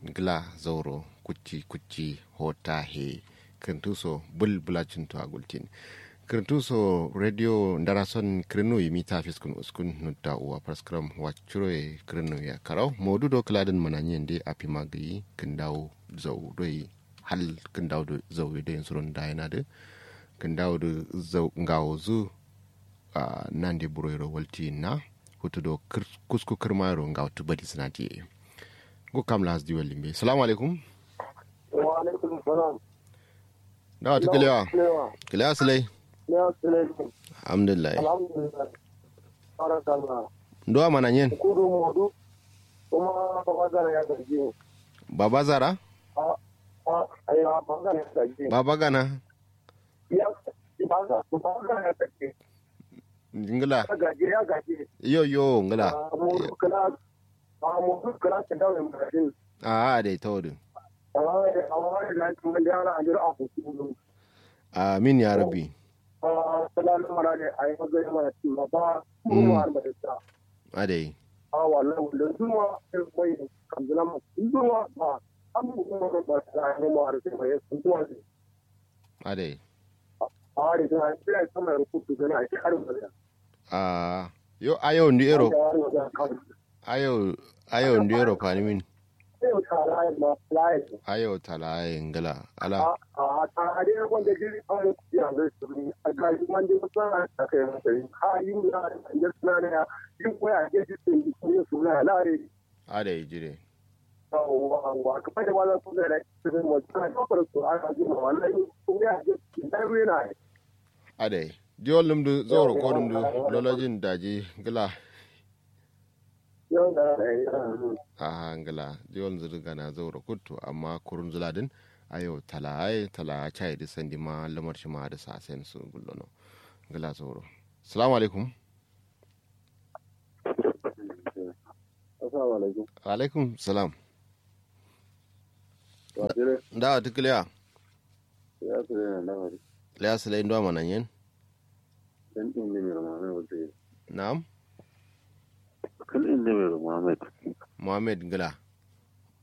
gla zauro kucci kucci hota he kirtuso bul bulacin to agultin kirtuso radio ndarason kirnu yimi ta fiskun uskun nutta uwa praskram wachuro e kirnu ya karau modu do kladin mananyen de api magi kindaw zau doi hal kindaw do zau de surun dayana de kindaw do zau ngawo zu uh, nande buroyro walti na hutudo kir, kusku kirmayro ngaw tubadi sinati go kam las di walimbe salamu alaikum wa alaikum salam dawa ta kilewa kilewa silai ya sile alhamdulillah alhamdulillah barakallah ndo mananyen kudu modu kuma babagana ya gaji baba zara a a ayi babagana ya gaji baba gana ya baga babagana ya gaji ngila ya gaji ya gaji yo yo ngila a modu kala a modu kala ta dawo mai gaji a a dai tawdu a wani a wani da kuma da yana ajiyar a kudu amin ya rabbi a salalu mara ne a yi magana mana cewa ba mu har da ta a dai a wannan wanda zuwa sai mai kamzina masu zuwa ba an mu kuma ba ta yi mu har sai mai sun zuwa ne a dai a hari ta yi sai sama ya rubutu gana a cikin da a yo ayo ndi ero ya ayo ayo ndi ero panimin sai ta rayu ma layi ayo talaye ngila ala a ta hari wanda jiri an ya zai su ne a ga shi wanda ya san a kai masa ha yi mu da ya suna ne yin koya ke ji sun yi su na lare a dai jire wa kamar da wannan sun da su ne mu ta kafar su a ga ji ma wallahi kun ya ji dan ruwa ne a dai diol num du zoro ko dum du lolojin daji ngila yau da a ngila diol zuru gana zoro kuttu amma kurun zuladin ayo talaye tala chai di sandi ma lamar shi ma da sasen su gullono ngila zoro assalamu alaikum assalamu alaikum alaikum salam wa dire da ta kiliya ya su ne na wari liya silai ndo mananyen dan din ne mai Muhammad wato na'am kan din ne mai Muhammad muhammad ngila